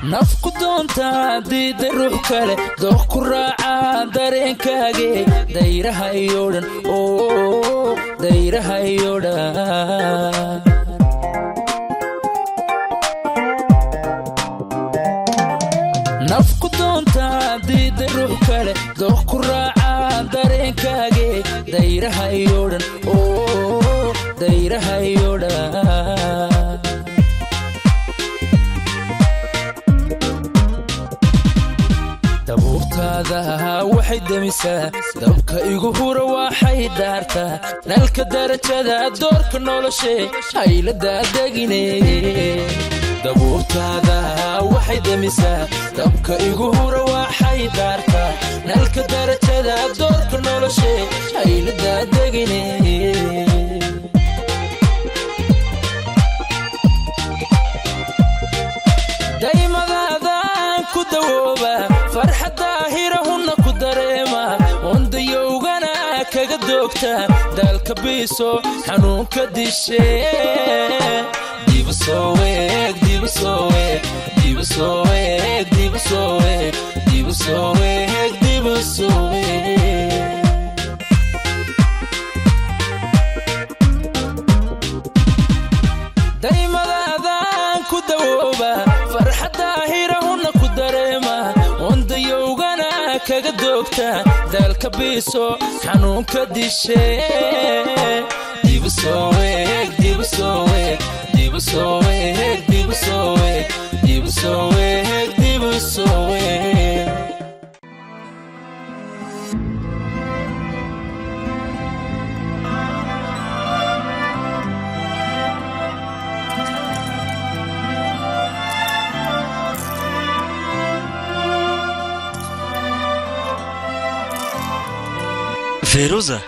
nafku doontaa diida ruux kale dooq ku raacaa dareenkaage dayraha iyo dhan oo dayraha iyo dhan nafku doontaa diida ruux kale dooq ku raacaa dareenkaage dayraha iyo dhan oo dayraha iyo dhan dabuurtaada waxay demisaa dabka igu hura waxay daartaa nalka darajada doorka noloshee hayladaa degine dabuurtaada waxay demisaa dabka igu hura waxay daartaa nalka darajada doorka noloshee hayladaa degine daymadaadaan ku dawooba farxadda hirahunna ku dareema wandayowgana kaga doogta daalka biiso xanuunka dishe daymadaadaan ku dawooba farxadda hirahunna ku dareema wandayowgana kaga doogta daalka biiso xanuunka dishe feyruusa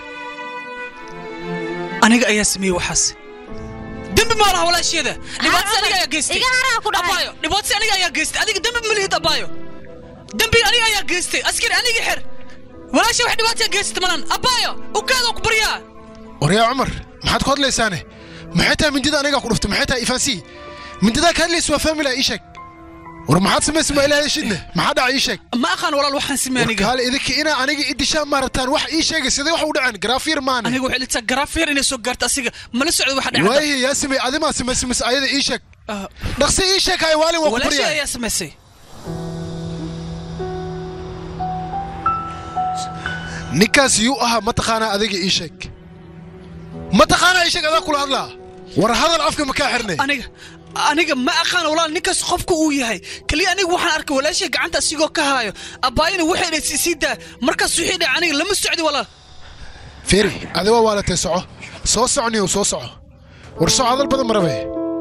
aniga ayaa sameeyey waxaas dembi ma laha walaasheeda dhibaatasi aniga ayaa geystay iga haraa ku dhahay. abaayo dhibaatasi aniga ayaa geystay adiga dembi ma lihid abaayo dembi aniga ayaa geystay askari aniga xer walaasha wax dhibaataya geystay malan abaayo ukaadoo ku baryaa waryaa cumar maxaad ku hadlaysaane maxay tahay mindida anigaa ku dhuftay maxay tahay ifansii mindidaa ka hadlaysa waa faamila ii sheeg war maxaad samaysa ma ilaahay shidne maxaa dhaca ii sheeg ma aqaan walaal waxaan samey aniga warkaale idinka inaa aniga idishaan maarataan wax ii sheegay sidee wax u dhaceen garaafiir maane aniga waxay litaa garaafyar inay soo gaarto asiga mala socdo waxa dhacda waayahe yaa samey adimaa samaysa mise ayada ii sheeg dhaqsi ii sheeg hay waalin waa ku walaashii baryaa ayaa samaysay ninkaas yuu ahaa mataqaanaa adiga ii sheeg mataqaanaa ii sheeg adaa kula hadlaa war hadal afka makaa xirnay aniga aniga ma aqaan walaal ninkaas qofka uu yahay kaliya aniga waxaan arkay walaashay gacanta asigoo ka haayo abbaayina waxay dhay sii daa markaas wixii dhay aniga lama socdi walaal feri adi waa waalatay soco soo socniyow soo soco war soco hadal badan marabe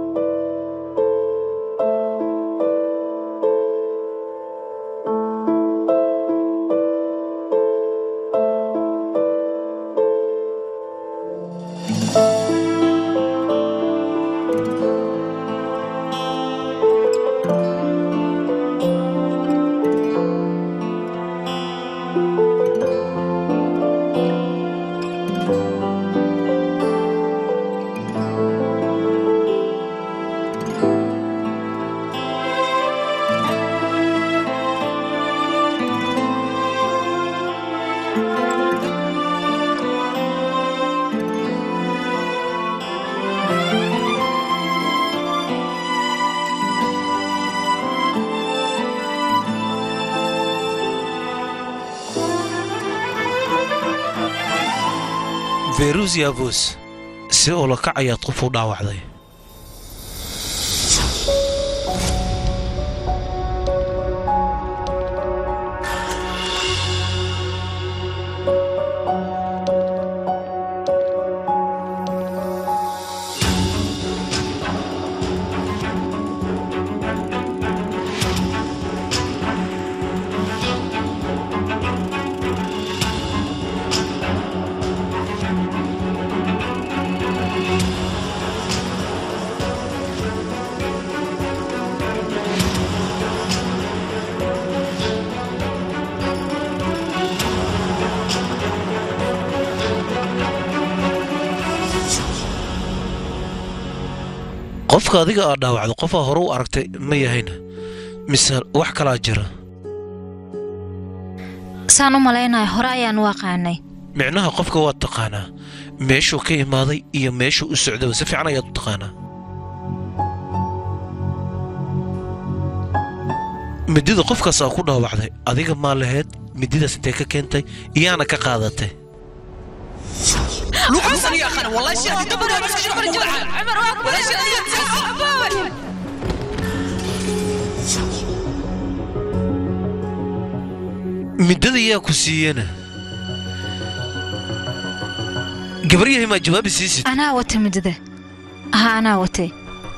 feyruus yaabus si ula kac ayaad qof u dhaawacday qofka adiga aad dhaawacdo qofaa hore u aragtay ma yahayna mise wax kalaa jira saan u malaynayo hore ayaan u aqaanay micnaha qofka waad taqaanaa meeshuu ka imaaday iyo meeshuu u socdaba si fiican ayaad u taqaanaa midida qofkaasaa ku dhaawacday adiga maa lahayd mididaas intee ka keentay iyaana ka qaadatay luqaas aniga aqaan wallahi si aad dabada iska shaqo ku dhaca wallahi si aad midada yaa ku siiyena gabaryahay maa jawaabi siisid anaa wata midada aha anaa watay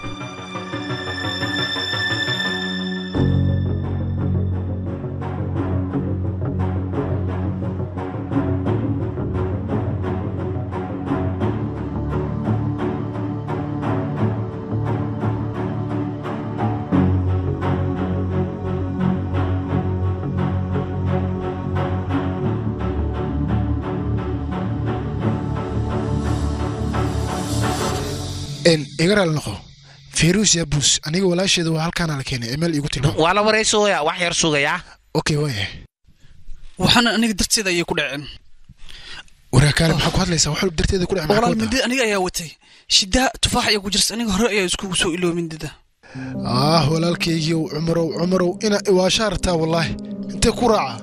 n igaraal noqo feruus yaa buus aniga walaasheeda waa halkaana la keenay emeel iigu timi waa la waraysoya wax yar sugayaa okay waayahay waxaana aniga darteeda ayay ku dhaceen waraakaale maxaa ku hadlaysaa wax walba darteeda ku dhex maxaa walaal ku wadaa? mindida aniga ayaa watay shidaa tufaax ayaa ku jirta aniga hore ayaa iskugu soo iloow mindida ah walaalkaygiiow cumarow cumarow ina iwaashaa rabtaa wallaahi intee ku raaca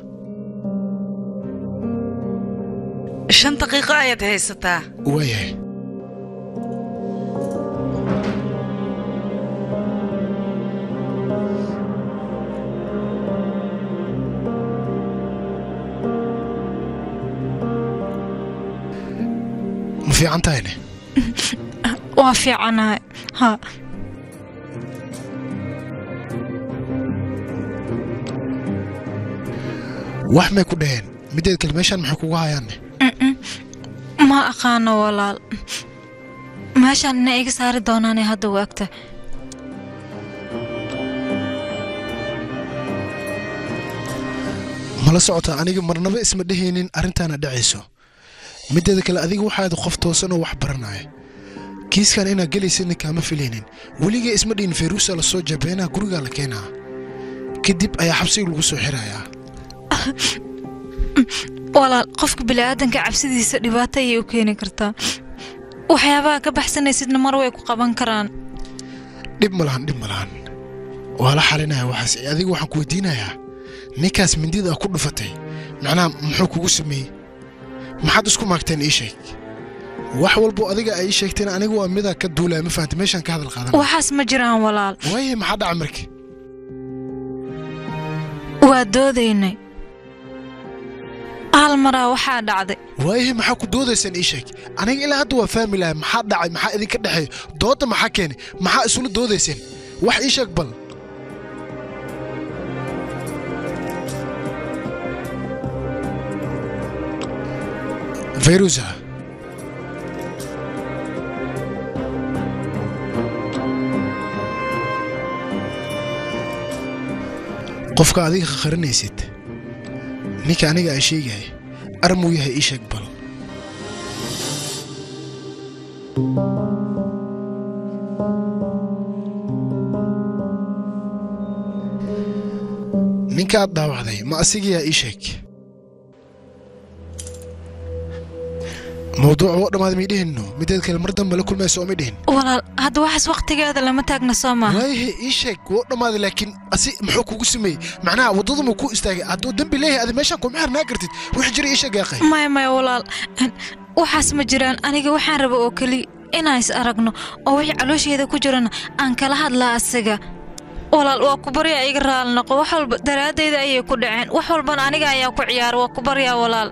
shan daqiiqo ayaad haysataa waayahay ma fiican tahayne waa fiicanahay ha wax may ku dhaheen mideed kale meeshaan maxay kugu hayaanne ma aqaano walaal meeshaan ina iga saari doonaane hadda waagta mala socotaa aniga marnaba isma dhehaynin arrintaana dhacayso mideeda kale adiga waxaad qof toosan oo wax baranaya kiiskan inaad gelaysidna kaama filaynin weligee isma dhihin feruusa la soo jabeenaa gurigaa la keenaa kadib ayaa xabsiga lagu soo xirayaa walaal qofka bini'aadanka cabsidiisa dhibaato ayay u keeni kartaa waxyaabaha ka baxsanaysidna mar way ku qaban karaan dhib ma lahan dhib ma lahan waa la xalinaya waxaas ee adiga waxaan ku weydiinayaa ninkaas mindida ku dhufatay macnaha muxuu kugu sameeyey maxaad isku maagteen ii sheeg wax walbo adiga ay ii sheegteen aniga waa midaa ka duulaya ma fahamta meeshaan ka hadal qaadan waxaas ma jiraan walaal waaye maxaa dhaca marka waa doodaynay hal maraa waxaa dhacday waayahe maxaa ku doodaysaan ii sheeg aniga ilaa hadda waa fahmi lahay maxaa dhacay maxaa idinka dhexeeya doodda maxaa keenay maxaa isula doodayseen wax ii sheeg bal fayruusa qofka adiga khakharinaysid ninka aniga ay sheegahay armuu yahay ii sheeg bal ninkaad dhaawacday ma asigayaa ii sheeg mawduuca oo dhammaad may dhihinno mideed kale mar dambe la kulmayso oo may dhihin walaal hadda waxaas wakhtigeeda lama taagna soo maaha waayahe ii sheeg woo dhammaaday laakiin asi muxuu kugu sameeyey macnaha waddadu muu ku istaagay hadduu dembi leeyahay adi meeshaan kuma xirnaa kartid wixii jira ii sheeg yaaqay maya maya walaal waxaas ma jiraan aniga waxaan raba oo keliya inaan is aragno oo wixii caloosheeda ku jirana aan kala hadlaa asiga walaal waa ku baryaa iga raali noqo wax walba daraaddayda ayay ku dhaceen wax walbana aniga ayaa ku ciyaara waa ku baryaa walaal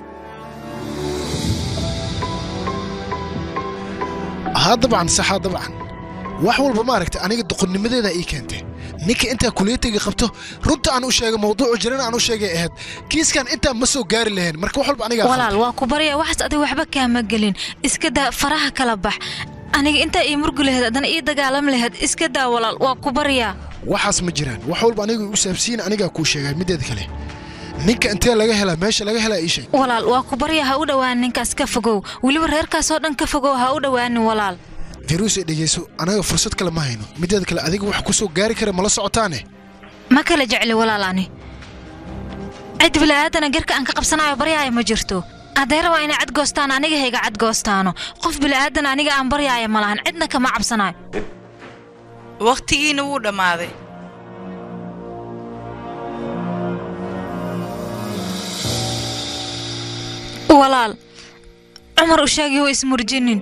haa dabcan saxaa dabcan wax walba maaragta aniga doqonnimadeeda ii keentay ninka intaa kuliyatiga qabto runta aan u sheegay mawduucu jiran aan u sheegay ahayd kiiskan intaa ma soo gaari lahayn marka wax walba aniga walaal waa ku baryaa waxaas adiga waxba kaama gelin iska daa faraha kala bax aniga intaa ii murgi lahayd haddana ii dagaalami lahayd iska daa walaal waa ku baryaa waxaas ma jiraan wax walba aniga u saabsiin anigaa kuu sheegay mideeda kale ninka intee laga helaa meesha laga helaa ii sheeg walaal waa ku baryaa ha u dhowaanin ninkaas ka fogow weliba reerkaasoo dhan ka fogow ha u dhowaanin walaal firuus ee dhegeyso anaga fursad kale ma hayno mideeda kale adiga wax ku soo gaari kara mala socotaane ma kala jecli walaalaani cid bila'aadana garka aan ka qabsanayo baryaayo ma jirto hadday rabaa inay cadgoostaan aniga hayga cadgoostaano qof bila'aadan aniga aan baryaayo ma lahan cidna kama cabsanayo wakhtigiina wuu dhammaaday walaal cumar u sheegay hoo ismurjinin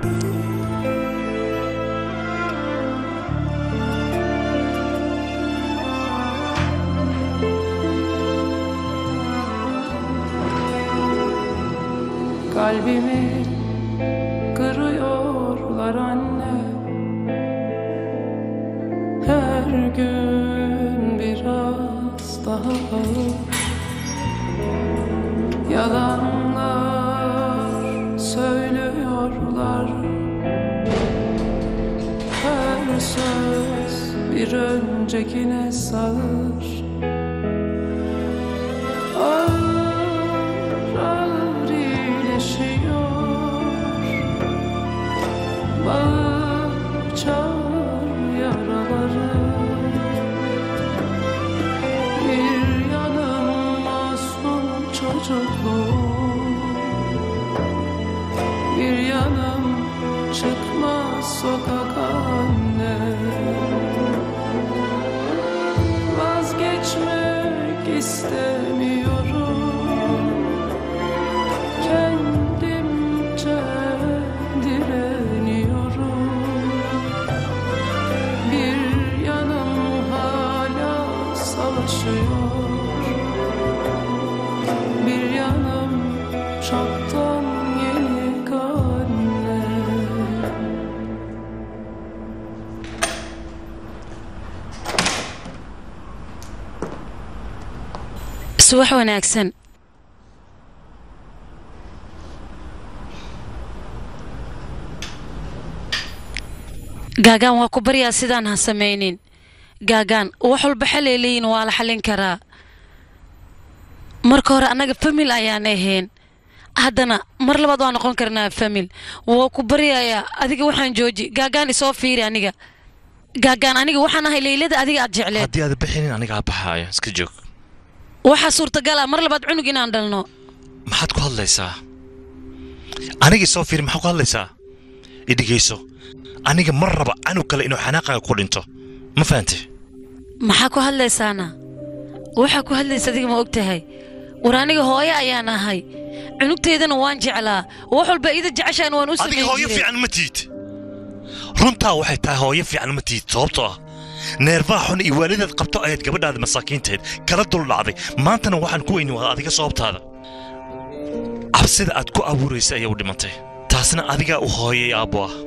Kalbimi kırıyorlar anne Her gün biraz daha ağır Yalanlar söylüyorlar Her söz bir öncekine sağır Ağır ağır iyileşiyor Bağır çağır yaraları Bir yanım masum çocukluğum Bir yanım çıkmaz sokak anne Vazgeçmek istemiyorum Kendimce direniyorum Bir yanım hala savaşıyor Bir yanım çoktan yenik anne subax wanaagsan gaagaan waa ku baryaa sidaan ha samaynin gaagaan wax walba xalay leeyihin waa la xallin karaa marka hore annaga famil ayaan ahayn haddana mar labaad waa noqon karnaa famil waa ku baryayaa adiga waxaan jooji gaagaan isoo fiiri aniga gaagaan aniga waxaan ahay leylada adiga aad jecleed haddii aad bixinin anigaa baxaayo iska joog waxaa suurtagal ah mar labaad cunug inaan dhalno maxaad ku hadlaysaa anigii soo fiiri maxaad ku hadlaysaa idhigayso aniga mar raba canug kale inuu xanaaqaaga ku dhinto ma fahante maxaa ku hadlaysaana waxaa ku hadlaysa adiga ma og tahay war aniga hooyo ayaan ahay cunugteedana waan jeclaa wax walba ida jeceshaan waan u adiga samayn hooyo jiray fiican ma tiid runtaa waxay tahay hooyo fiican ma tiid sababtoo ah neerfaha xun iyo waalidaad qabto ayaad gabadhaada masaakiinteed kala dul dhacday maantana waxaan ku weyni waa adiga sababtaada cabsida aad ku abuuraysa ayaa u dhimatay taasna adigaa u hooyay aabbo ah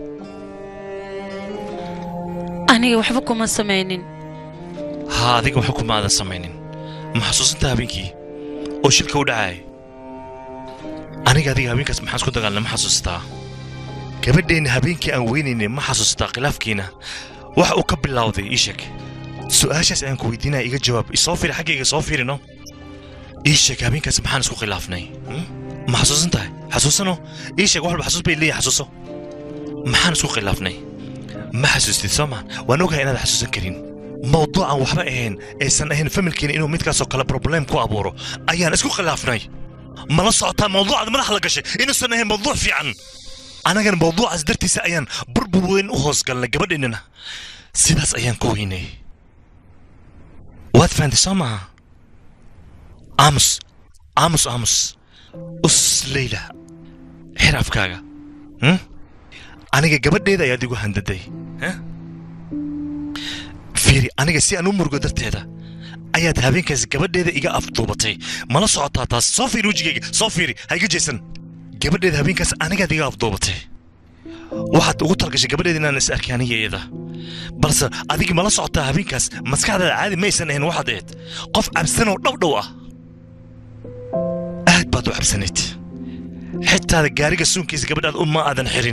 aniga waxba kuma samaynin haa adiga waxba kuma aadan samaynin ma xasuusantaa habeenkii oo shilka u dhacay aniga adiga habeenkaas maxaan isku dagaalnay ma xasuustaa gabadheenna habeenkii aan weynaynay ma xasuustaa khilaafkiina wax uu ka bilowday ii sheeg su'aashaas ayaan ku weydiinaya iga jawaab isoo fiiri xaggayga soo fiirino ii sheeg habeenkaas maxaan isku khilaafnay hmm? ma xasuusan tahay xasuusano ii sheeg wax walba xasuus bay leeyahay xasuuso maxaan isku khilaafnay ma xasuustid soo maan waan ogahay inaad xasuusan karin mawduucan waxba ahayn aysan ahayn familkeena inuu midkaasoo kale problem ku abuuro ayaan isku khilaafnay mala socotaa mawduucaad madaxa la gashay inuusan ahayn mawduuc fiican annagana mawduucaas dartiisa ayaan burbur weyn u hoos galnay gabadheennana sidaas ayaan ku weynay waad fahantay soo maaha aamus aamus aamus us leyla xir afkaaga hmm? aniga gabadheeda ayaad igu handaday huh? fiiri aniga si aan u murugo darteeda ayaad habeenkaas gabadheeda iga afduubatay mala socotaa taas soo fiiri wejigayga soo fiiri ha iga jeesan gabadheeda habeenkaas anigaad iga afduubatay waxaad ugu talgashay gabadheeda inaan is arkay aniga iyada balse adiga mala socotaa habeenkaas maskaxdaada caadi maysan ahayn waxaad ahayd qof cabsanoo dhowdhow ah aad baad u cabsanayd xitaada gaariga suunkiisa gabadhaad uma aadan xirin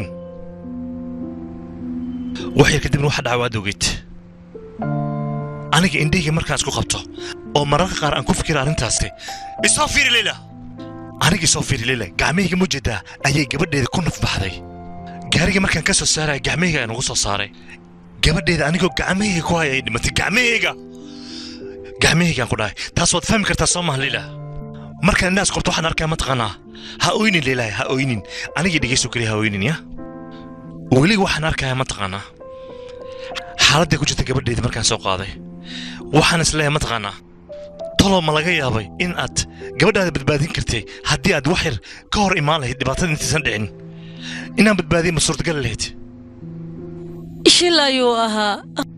wax yar kadibna waxa dhaca waad ogeyd aniga indhahayga markaan isku qabto oo mararka qaar aan ku fikira arrintaasi isoo fiiri leyla aniga isoo fiiri leyla gacmahayga mujeedaa ayay gabadheeda ku nafbaxday gaariga markaan ka soo saaraya gacmahayga ayaan ugu soo saaray gabadheeda anigoo gacmahayga ku haya ay dhimatay gacmahayga gacmahaygaan ku dhahay taas waad fahmi kartaa soo maha liila markaan indhaas qorto waxaan arkaa mataqaanaa ha oynin liilaahi ha oynin anigii dhegayso keliya ha oynin ya weli waxaan arkayaa mataqaanaa xaaladday ku jirta gabadheedii markaan soo qaaday waxaan isleeyahay mataqaanaa talow ma laga yaabay in aad gabadhaada badbaadin kartay haddii aad wax yar ka hor imaan lahayd dhibaatada intaysan dhicin inaan badbaadiya ma suurtagal lahayd shil ayuu ahaa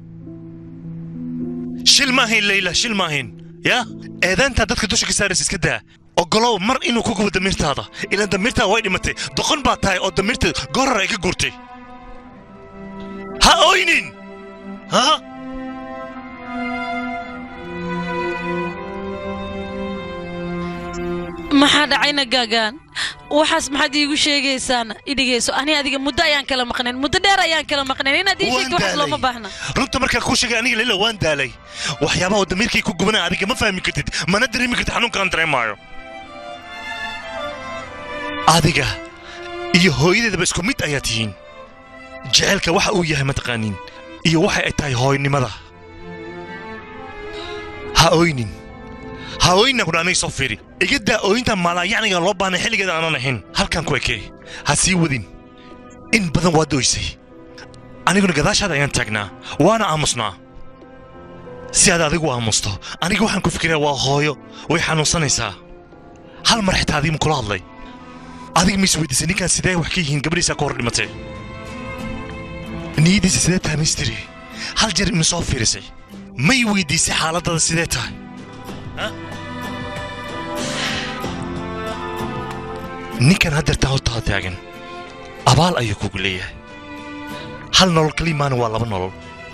shil ma ahayn leyla shil ma ahayn ya eedaantaa dadka dusha ka saaraysa iska daa ogolow mar inuu ku gubo damiirtaada ilaan damiirtaada way dhimatay doqon baa tahay oo damiirta gorar ay ka guurtay ha oynin ha maxaa dhacayna gaagaan waxaas maxaad iigu sheegaysaana idhigayso ani adiga muddo ayaan kala maqnayn muddo dheer ayaan kala maqnayn inaad ii sheegto waxaas looma baahna runta markaan kuu sheegay aniga leyla waan daalay waxyaabaha oo damiirkii ku gubanaya adiga ma fahmi kartid mana dareemi kartid xanuunka aan dareemaayo adiga iyo hooyadeedaba isku mid ayaa tihiin jaceylka waxa uu yahay mataqaaniin iyo waxa ay tahay hooynimada ha oynin ha oynin ku dhaanay soo fiiri iga daa ooyinta maalaayacniga loo baahnay xilligeeda aanan ahayn halkan ku ekee ha sii wadin in badan waad oysay aniguna gadaashaada ayaan taagnaa waana aamusnaa si aad adigu aamusto aniga waxaan ku fikirayaa waa hooyo way xanuunsanaysaa hal mar xitaa adiga ma kula hadlay adiga ma isweydiisay ninkaan sidee wax ka yihiin gabadhiisaa ka hor dhimatay niyaddiisa sidee tahay mistiri hal jeer ima soo fiirisay may weydiisay xaaladada sidee tahay ninkan haddeertaa hortaada taagan abaal ayuu kugu leeyahay hal nolol kalimaana waa laba nolol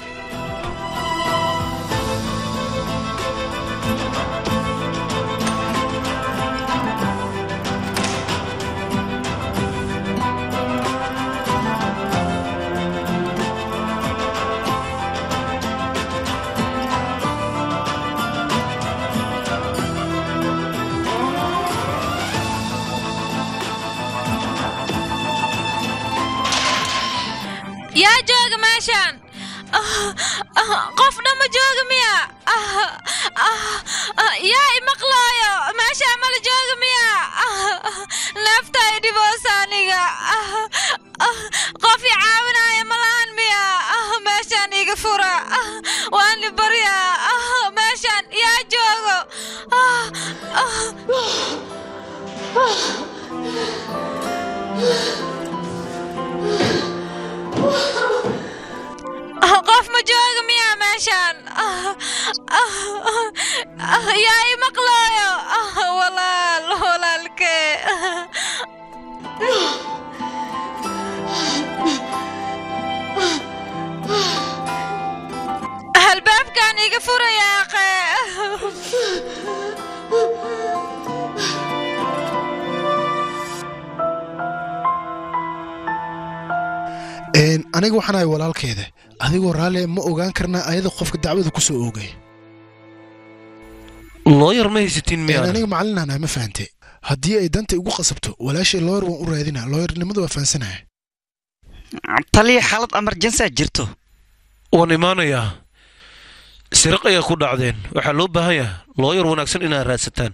yaa jooga meeshaan qofna ma jooga miya yaa imaqlaayo meeshaan mala jooga miya neefta i dhiboos aniga qof i caawinaya malahan miya meeshaan iga fura waan li barya meeshaan yaa joogo qof ma jooga miya meeshaan yaa i maqlaayo walaal walaalkee halbaabkan iga furayaaqe aniga waxaan ahay walaalkeeda adigoo raalle ma ogaan karnaa ayada qofka dacwada ku soo oogay looyar ma haysatiin miyaa aniga macalinaana ma fahante haddii ay danta igu qasabto walaashay looyar waan u raadina looyarnimada waa fahansanaya taliya xaalad emerjensiaa jirto waan imaanayaa siraq ayaa ku dhacdeen waxaa loo baahan yahay looyar wanaagsan inaad raadsataan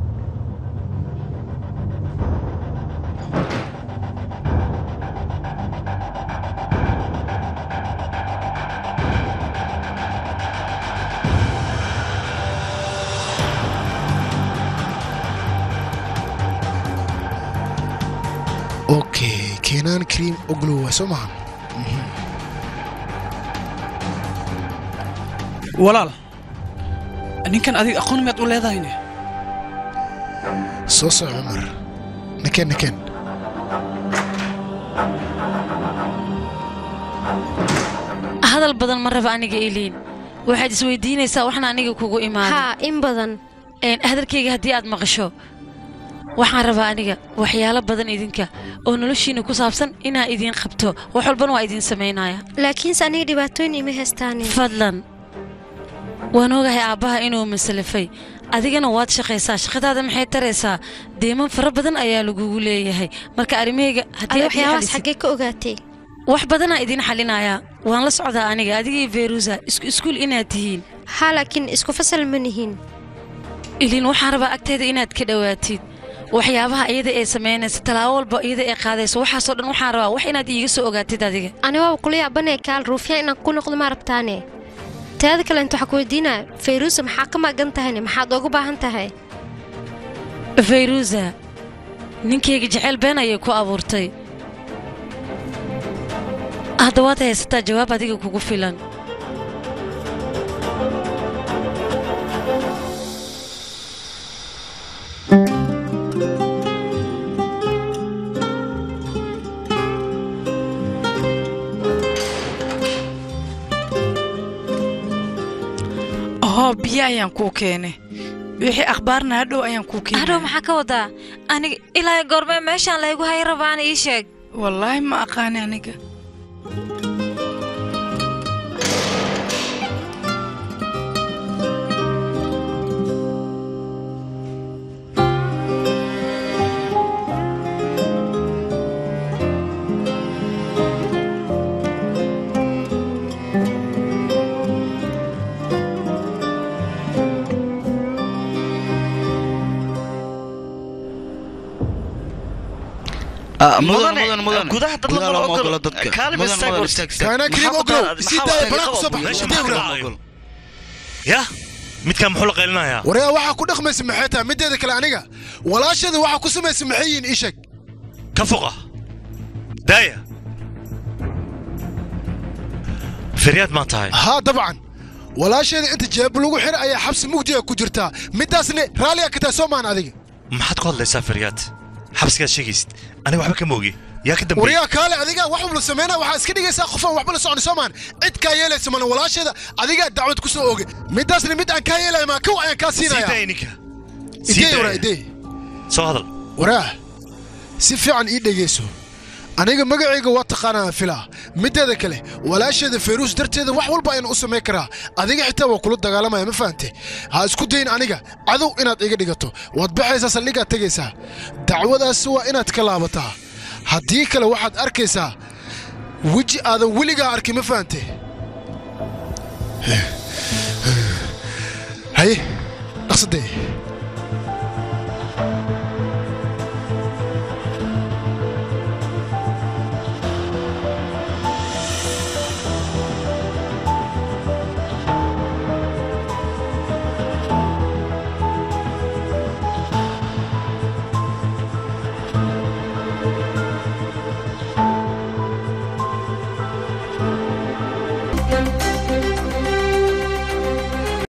okay keenaan cream oglow waa soo maha walaal ninkan adiga aqoon miyaad u leedahayne soo soc cumar nakeen nakeen hadal badan ma raba aniga eliin waxaad isweydiinaysaa waxna aniga kugu imaaday haa in badan hadalkayga haddii aad maqasho waxaan rabaa aniga waxyaalo badan idinka oo noloshiina ku saabsan inaa idiin qabto wax walbana waa idiin samaynaya laakiinse aniga dhibaatooyin ima haystaani fadlan waan ogahay aabbaha inuu masalafay adigana waad shaqaysaa shaqadaada maxay taraysaa deeman fara badan ayaa lagugu leeyahay marka arrimahayga haddii adi aad ii waxyaabahaas xalisid- xaggee ka ogaatay wax badanaa idiin xalinayaa waan la socdaa aniga adigii verusa isku iskuul inaad tihiin haa laakiin isku fasal ma nihiin ilin waxaan rabaa agteeda inaad ka dhowaatid waxyaabaha iyada ee samaynaysa tallaabo walba iyada ee qaadayso waxaasoo dhan waxaan rabaa wax inaad iiga soo ogaatid adiga ani waaba kula yaabanaya kaal ruufyaan inaan ku noqdo ma rabtaane teeda kale inta waxaa ku weydiinaya fayruusa maxaa ka magan tahayne maxaad ugu baahan tahay fayruusa ninkayga jeceyl been ayay ku abuurtay hadda waad haysataa jawaab adiga kugu filan hoo biyo ayaan kuu keenay wixii akhbaarna hadhow ayaan kuu keenay hadhow maxaa ka wadaa aniga ilaa goormee meeshaan laygu hay rabaan ii sheeg wallaahi ma aqaani aniga mudane gudaha dad lama ogolo kaalin istaag hor kaana kariim oglow sii daaya balaa kusoo bax ya midkaan muxuu la qaylinayaa waryaa waxaa ku dhaqmaysa maxay tahay mideeda kale aniga walaashada waxaa ku samaysa maxay yihiin ii sheeg ka foqa daaya firyaad maa tahay haa dabcan walaasheeda inta jeeb lagu xira ayaa xabsi mugdiga ku jirtaa midaasne raalliga ka tahay soo maan adiga maxaad ku hadlaysaa firyaad xabsigaad sheegaysid aniga waxba kama ogi yaa ka dambeeyey waryaa kaale adiga wax walba sameynaa waxaa iska dhigaysaa qofaan waxba la socon soo maan cid kaa yeelaysa mana walaasheeda adigaa dacwad ku soo oge midaasna mid aan kaa yeelaya maa kow ayaan kaa sii siinaya daaya ninka Sii idee daaya. waraa idee soo hadal waraa si fiican ii dhegayso aniga magacayga waa taqaanaa filaa mideeda kale walaasheeda fayruus darteeda wax walba ayaan u samayn karaa adiga xitaa waa kula dagaalamaya ma fahante ha isku dayin aniga cadow inaad iga dhigato waad baxaysaa saldhigaad tegaysaa dacwadaasi waa inaad ka laabataa haddii kale waxaad arkaysaa weji aadan weligaa arkin ma fahante haye dhaqsadee Thank you.